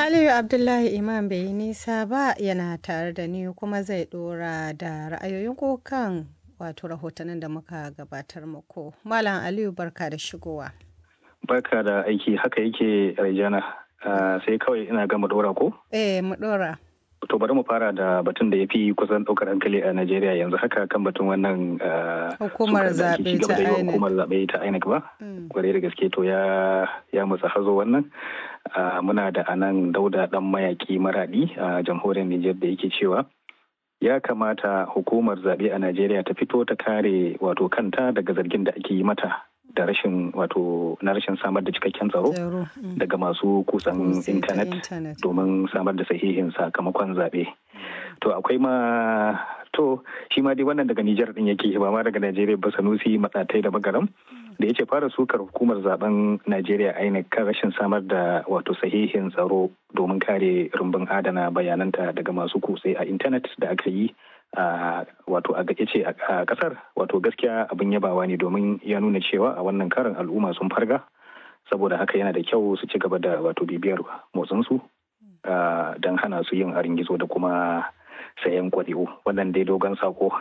Aliyu Abdullahi Imam bai yi nisa ba yana tare da ni kuma zai dora da ra'ayoyin kokan wato rahotannin da muka gabatar muku. Malam Aliyu barka da shigowa. Barka da aiki haka yake Raijana sai kawai ina gama dora ko? Eh mu dora. To bari mu fara da batun da ya fi kusan ɗaukar hankali a Najeriya yanzu haka kan batun wannan hukumar zaɓe ta INEC. Hukumar zaɓe ta INEC ba? Kwarai da gaske to ya ya musa hazo wannan. Muna da anan dauda ɗan mayaki maraɗi a jamhuriyar Nijar da yake cewa ya kamata hukumar zaɓe a Najeriya ta fito ta kare wato kanta daga zargin da ake yi mata da rashin wato na rashin samar da cikakken tsaro daga masu kusan intanet domin samar da sahihin sakamakon zaɓe. To akwai ma to shi ma dai wannan daga Nijar din yake ba ma daga Najeriya ba Sanusi matsatai da magaram da ya ce fara sukar hukumar zaben Najeriya INEC kan rashin samar da wato sahihin tsaro domin kare rumbun adana bayananta daga masu kutse a intanet da aka yi a wato a ce a kasar wato gaskiya abin yabawa ne domin ya nuna cewa a wannan karin al'umma sun farga saboda haka yana da kyau su ci gaba da wato bibiyar motsinsu don hana su yin arin gizo da kuma sayan kwari'u wannan dai dogon sako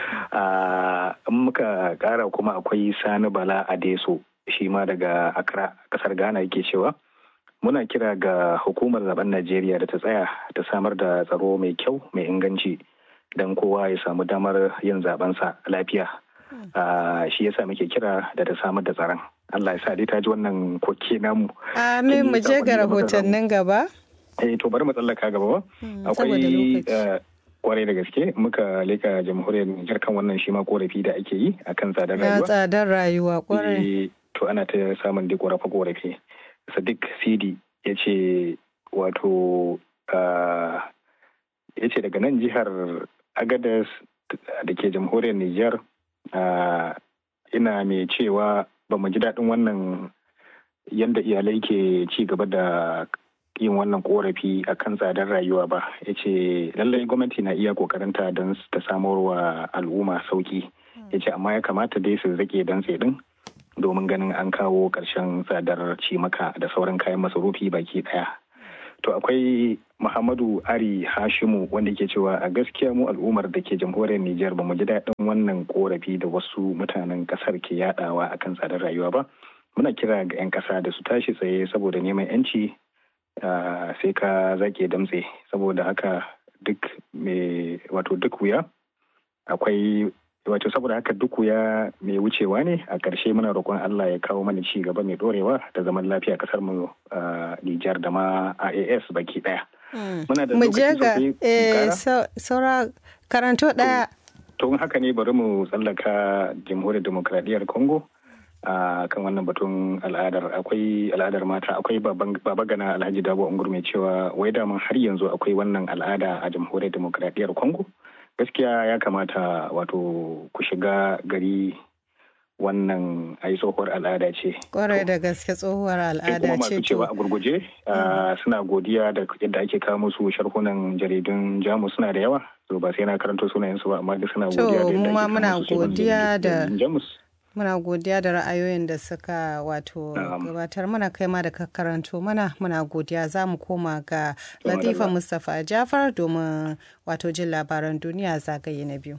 in muka kara kuma akwai sani bala adeso shi ma daga accra kasar ghana yake cewa muna kira ga hukumar zaben najeriya da ta tsaya ta samar da tsaro mai kyau mai inganci don kowa ya samu damar yin zabensa lafiya shi yasa muke kira da ta samar da tsaron Allah ya sa dai ta ji wannan koke namu amin mu je ga rahotannin gaba eh to bari mu tsallaka gaba ba akwai kwarai da gaske muka leka jamhuriyar Nijar kan wannan shi ma korafi da ake yi akan tsadar rayuwa tsadar rayuwa kwarai to ana ta samun dai korafe korafe Sadiq Sidi ya ce wato ya ce daga nan jihar agadas da ke jamhuriyar Nijar ina mai cewa ba mu ji daɗin wannan yadda iyalai ke ci gaba da yin wannan korafi a kan tsadar rayuwa ba ya ce lallai gwamnati na iya kokarinta don ta samar wa al'umma sauki ya ce amma ya kamata dai su rage don din domin ganin an kawo ƙarshen tsadar cimaka da sauran kayan masarufi baki ɗaya to akwai muhammadu ari hashimu wanda ke cewa a gaskiya mu al'ummar da ke jamhuriyar nijar ba mu ji daɗin wannan korafi da wasu mutanen ƙasar ke yadawa akan tsadar rayuwa ba muna kira ga 'yan ƙasa da su tashi tsaye saboda neman 'yanci sai ka zake damtse saboda haka duk mai wato duk wuya akwai wato saboda haka duk wuya mai wucewa ne a ƙarshe muna roƙon Allah ya kawo mana ci gaba mai ɗorewa da zaman lafiya ƙasar mu Nijar da ma IAS baki ɗaya. Muna da lokaci sosai saura karanto ɗaya. To haka ne bari mu tsallaka jamhuriyar demokradiyyar Congo. a kan wannan batun al'adar akwai al'adar mata akwai baba gana alhaji dabo ungur mai cewa wai daman har yanzu akwai wannan al'ada a jamhuriyar demokradiyyar congo gaskiya ya kamata wato ku shiga gari wannan ai tsohuwar al'ada ce kwarai da gaske tsohuwar al'ada ce to cewa a gurguje suna godiya da yadda ake kawo musu sharhunan jaridun jamus suna da yawa to ba sai na karanto sunayensu ba amma duk suna godiya da yadda ake kawo musu godiya da jamus Muna godiya da ra'ayoyin da suka wato gabatar mana kai ma da ka karanto mana muna godiya za mu koma ga Latifa Mustapha Jafar domin wato jin labaran duniya zagaye na biyu.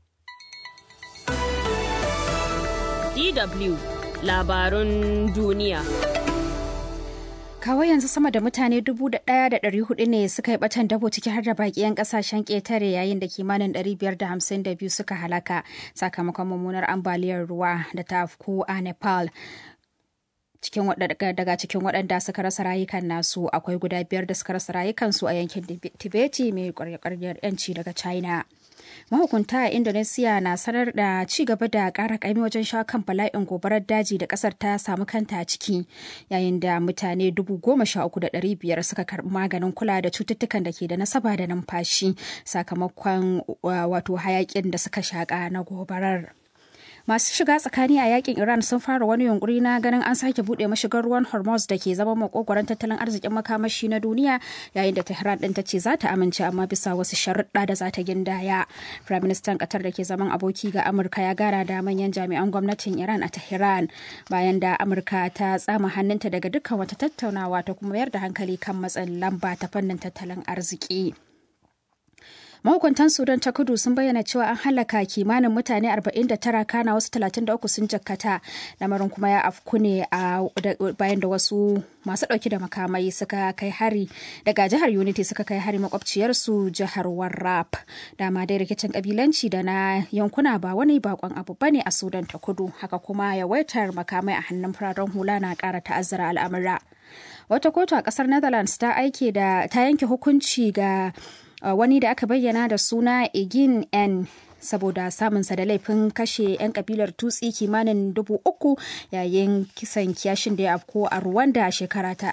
DW labarun duniya. kawai yanzu sama da mutane dubu da ɗaya da ɗari hudu ne suka yi batan dabo ciki har da baki 'yan kasashen ƙetare yayin da kimanin ɗari biyar da hamsin da biyu suka halaka sakamakon mummunar ambaliyar ruwa da ta afku a nepal cikin daga cikin waɗanda suka rasa rayukan nasu akwai guda biyar da suka rasa rayukansu a yankin tibeti mai ƙwarƙwarƙar 'yanci daga china mahukunta a indonesia na sanar da ci gaba da ƙara ƙaimi wajen sha kan bala'in gobarar daji da ƙasar ta samu kanta ciki yayin da mutane dubu goma sha uku da ɗari biyar suka karɓi maganin kula da cututtukan da ke da nasaba da numfashi sakamakon wato hayaƙin da suka shaƙa na gobarar. masu shiga tsakani a yakin iran sun fara wani yunkuri na ganin an sake bude mashigar ruwan hormuz da ke zama makogwaron tattalin arzikin makamashi na duniya yayin da tehran din ta ce za ta amince amma bisa wasu sharuɗa da za ta gindaya prime minister qatar da ke zaman aboki ga amurka ya gara da manyan jami'an gwamnatin iran a tehran bayan da amurka ta tsama hannunta daga dukkan wata tattaunawa ta kuma mayar da hankali kan matsin lamba ta fannin tattalin arziki. mahukuntan sudan ta kudu sun bayyana cewa an halaka kimanin mutane 49 kana wasu 33 sun jakkata lamarin kuma ya afku ne a bayan da wasu masu ɗauki da makamai suka kai hari daga jihar unity suka kai hari makwabciyarsu jihar warrap dama dai rikicin kabilanci da na yankuna ba wani bakon abu bane a sudan ta kudu haka kuma yawaitar makamai a hannun fararen hula na ƙara ta'azzara al'amura wata kotu a ƙasar netherlands ta aike da ta yanke hukunci ga Uh, wani da aka bayyana da suna egin n saboda samunsa da laifin kashe 'yan kabilar tutsi kimanin dubu uku yayin kisan kiyashin da ya afko a rwanda a shekara ta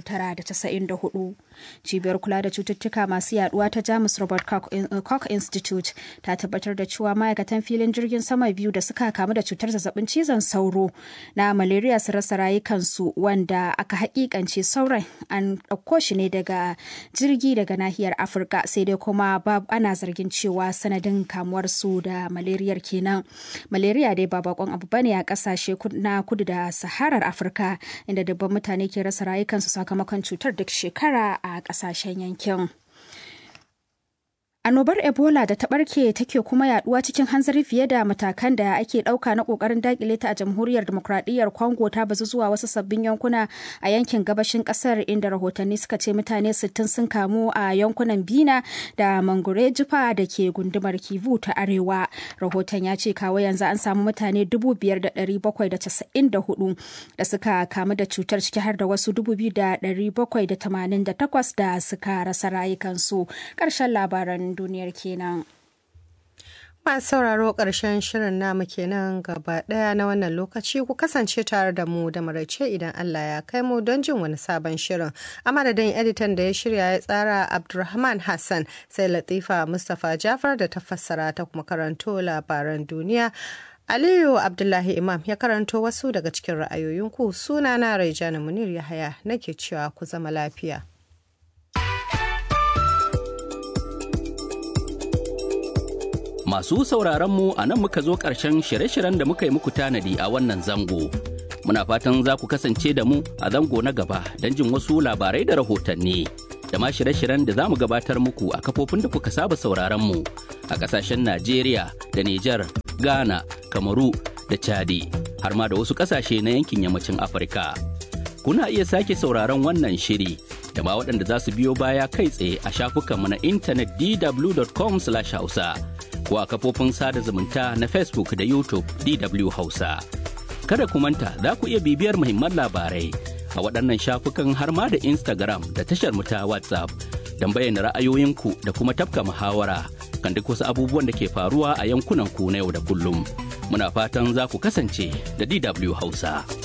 1994 cibiyar kula da cututtuka masu yaduwa ta jamus robert koch institute ta tabbatar da cewa ma'aikatan filin jirgin sama biyu da suka kamu da cutar zazzabin cizon sauro na malaria su rasa rayukansu wanda aka hakikance sauran an ɗauko shi ne daga jirgi daga nahiyar afirka sai dai kuma ana zargin cewa sanadin kamuwar su da malariyar kenan malaria dai ba bakon abu bane a kasashe na kudu da saharar afirka inda dabban mutane ke rasa rayukansu sakamakon cutar duk shekara a kasashen yankin Annobar Ebola da ta barke take kuma yaduwa cikin hanzari fiye da matakan da ake dauka na kokarin dakile ta a jamhuriyar demokradiyyar Congo ta bazu zuwa wasu sabbin yankuna a yankin gabashin kasar inda rahotanni suka ce mutane 60 sun kamu a yankunan Bina da Mangure Jufa da ke gundumar Kivu ta Arewa. Rahoton ya ce kawo yanzu an samu mutane 5,794 da suka kamu da cutar ciki har da wasu 2,788 da suka rasa rayukansu. Ƙarshen labaran duniyar kenan. Masu sauraro ƙarshen shirin namu kenan gaba ɗaya na wannan lokaci ku kasance tare da mu da maraice idan Allah ya kai mu don jin wani sabon shirin. A madadin editan da ya shirya ya tsara Abdulrahman Hassan sai Latifa Mustapha Jafar da ta fassara ta kuma karanto labaran duniya. Aliyu Abdullahi Imam ya karanto wasu daga cikin ra'ayoyinku sunana Raijana Munir Yahaya nake cewa ku zama lafiya. Masu sauraronmu a nan muka zo ƙarshen shirye-shiryen da muka yi muku tanadi a wannan zango. Muna fatan za ku kasance da mu a zango na gaba don jin wasu labarai da rahotanni. Da ma shirye-shiryen da za mu gabatar muku a kafofin da kuka saba sauraronmu a ƙasashen Najeriya da Nijar, Ghana, Kamaru da Chadi, har ma da wasu ƙasashe na yankin yammacin Afirka. Kuna iya sake sauraron wannan shiri da ma waɗanda za su biyo baya kai tsaye a shafukanmu na intanet dw.com/hausa. ko a kafofin sada zumunta na Facebook da YouTube DW Hausa. Kada ku manta za ku iya bibiyar muhimman labarai a waɗannan shafukan har ma da Instagram da tashar mu ta WhatsApp don bayyana ra'ayoyinku da kuma tafka muhawara kan duk wasu abubuwan da ke faruwa a yankunan ku na yau da kullum. Muna fatan za ku kasance da DW Hausa.